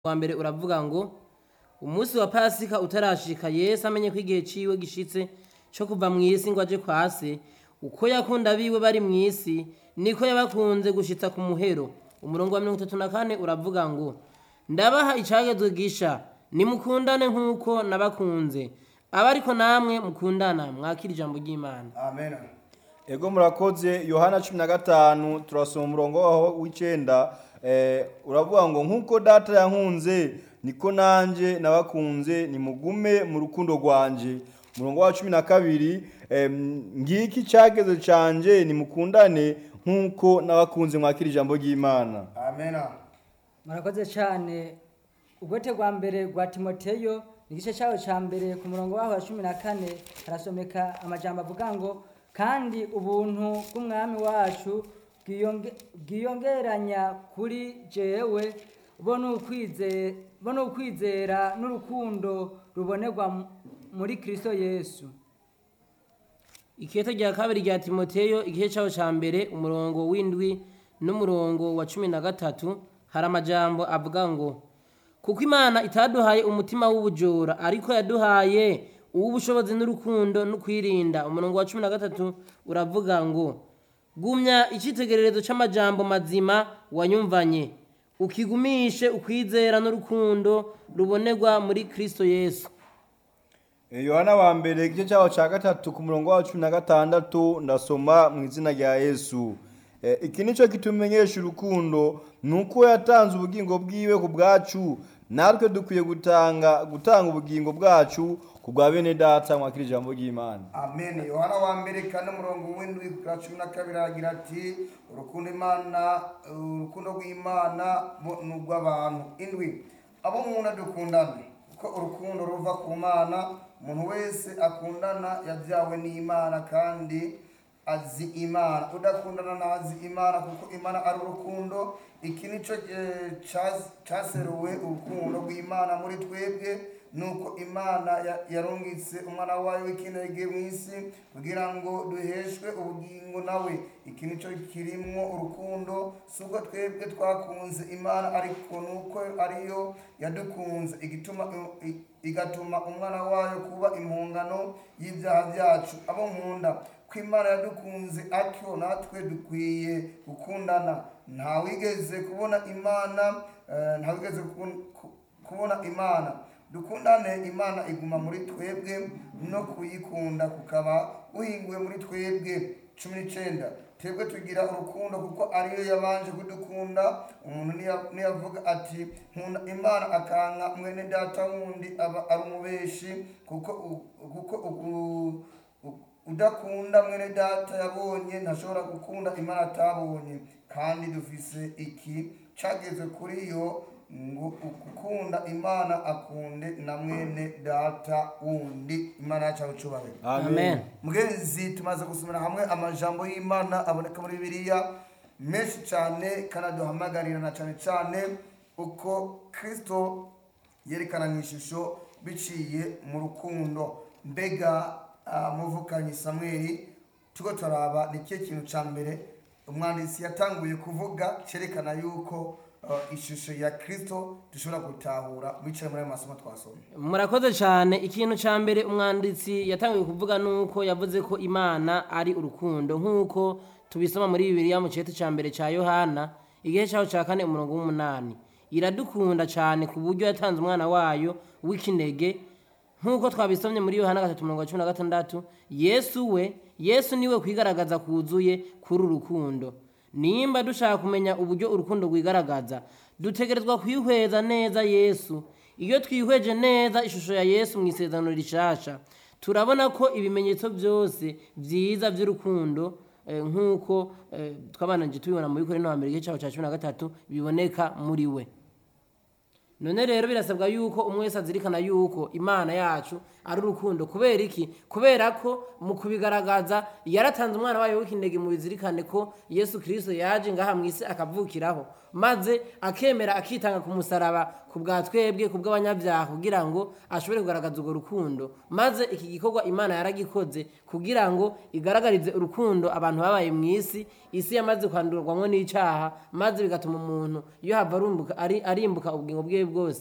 wa mbere uravuga ngo umunsi wa pasika utarashika yesu amenye ko igihe ciwe gishitse co kuva mu isi ngo aje kwa se uko yakunda abiwe bari mu isi niko yabakunze gushitsa ku muhero umurongo wa mirongo itatu na kane uravuga ngo ndabaha icagezwe gisha nimukundane nk'uko nabakunze aba ariko namwe mukundana mwakira ijambo ry'imana amen ego murakoze yohana cumi na gatanu turasoma umurongo waho w'icenda eh, uravuga ngo nk'uko data yankunze niko nanje nabakunze nimugume mu rukundo rwanje umurongo wa cumi na kabiri eh, ngiki icageze canje nimukundane nk'uko nabakunze mwakira ijambo ry'imana amen murakoze cyane ubwote bwa mbere rwa timoteyo ni igice cyawo cya mbere ku murongo waho wa cumi na kane harasomeka amajambo avuga ngo kandi ubuntu bw'umwami wacu bwiyonge- bwiyongeranya kuri jewe bo ni ukwize- bo ni ukwizera n'urukundo rubonerwa mu- muri kristo yesu ikete rya kabiri rya timoteyo igihe cyawo cya mbere umurongo w'indwi n'umurongo wa cumi na gatatu hari amajambo avuga ngo kuko imana itaduhaye umutima w'ubujura ariko yaduhaye uw'ubushobozi n'urukundo no kwirinda umurongo wa cumi na gatatu uravuga ngo gumya icyitegererezo cy'amajambo mazima wanyumvanye ukigumishe ukwizera n'urukundo rubonerwa muri kristo yesu Eh, yohana wa mbere igice cyaho cya gatatu ku murongo wa cumi na gatandatu ndasoma mu izina rya yesu Eh, iki nicyo kitumenyesha urukundo ni uko yatanze ubugingo bwiwe ku bwacu natwe dukwiye gutanga gutanga ubugingo bwacu ku bwa bene data mwakira ijambo ry'imana amen yohana wa mbere kane umurongo w'indwi kuri cumi na kabiri aragira ati urukundo imana urukundo rw'imana bo ni urw'abantu indwi abo nkunda dukundane kuko urukundo ruva ku mana umuntu wese akundana yabyawe n'imana kandi azi imana udakundana ntazi imana kuko imana ari urukundo iki nicyo eh, cas- caseruwe urukundo rw'imana muri twebwe nuko imana ya- yarungitse umwana wayo w'ikinege mu isi kugira ngo duheshwe ubugingo nawe iki nicyo kirimwo urukundo si ubwo twebwe twakunze imana ariko nuko ariyo yadukunze igituma i- igatuma umwana wayo kuba impungano y'ibyaha byacu abo nkunda ko imana yadukunze atyo natwe dukwiye gukundana ntawigeze kubona imana eh, ntawigeze kubon- ku- kubona imana dukundane imana iguma muri twebwe no kuyikunda kukaba guhinguwe muri twebwe cumi n'icenda twebwe tugira urukundo kuko ariyo yabanje kudukunda umuntu niya- niyavuga ati nkunda imana akanka mwene data wundi aba ari umubeshi kuko u- kuko u- u- udakunda mwene data yabonye ntashobora gukunda imana atabonye kandi dufise iki cageze kuri yo ngo ukunda imana akunde na mwene data wundi imana yacu abucubahiro amen mugenzi tumaze gusomera hamwe amajambo y'imana aboneka muri bibiliya menshi cyane kandi aduhamagarira na cyane cyane uko kristo yerekana mu ishusho biciye mu rukundo mbega ah, muvukanyi samweli tuko turaba ni kihe kintu cya mbere umwanditsi yatanguye kuvuga cyerekana yuko ah, ishusho ya kristo dushobora gutahura bicaye muri ayo masomo twasomye murakoze cyane ikintu cya mbere umwanditsi yatangiye kuvuga ni uko yavuze ko imana ari urukundo nk'uko tubisoma muri bibiliya mu cyete cya mbere cya yohana igihe cyaho cya kane umurongo w'umunani iradukunda cyane ku buryo yatanze umwana wayo w'ikinege nk'uko twabisomye muri yohana gatatu mirongo cumi na gatandatu yesu we yesu niwe kwigaragaza kuzuye kuri uru rukundo nimba dushaka kumenya uburyo urukundo rwigaragaza dutegerezwa kwihweza neza yesu iyo twihweje neza ishusho ya yesu mu isezerano rishasha turabona ko ibimenyetso byose byiza by'urukundo eh, nk'uko eh, twabananje tubibona mu bikorino wa mbere igice cyaho cya cumi na gatatu biboneka muri we none rero birasabwa yuko umwe wese azirikana yuko imana yacu ari urukundo kubera iki kubera ko mu kubigaragaza yaratanze umwana wayo w'ikinege mu bizirikane ko yesu kirisito yaje ngaha mu isi akavukiraho maze akemera akitanga ku musaraba ku bwa twebwe ku bw'abanyabyaha kugira ngo ashobore kugaragaza urwo rukundo maze iki gikorwa imana yaragikoze kugira ngo igaragarize urukundo abantu babaye mu isi isi yamaze kwandurwamo n'icyaha maze bigatuma umuntu iyo hava arumbuka- ari- arimbuka ubugingo bwe bwose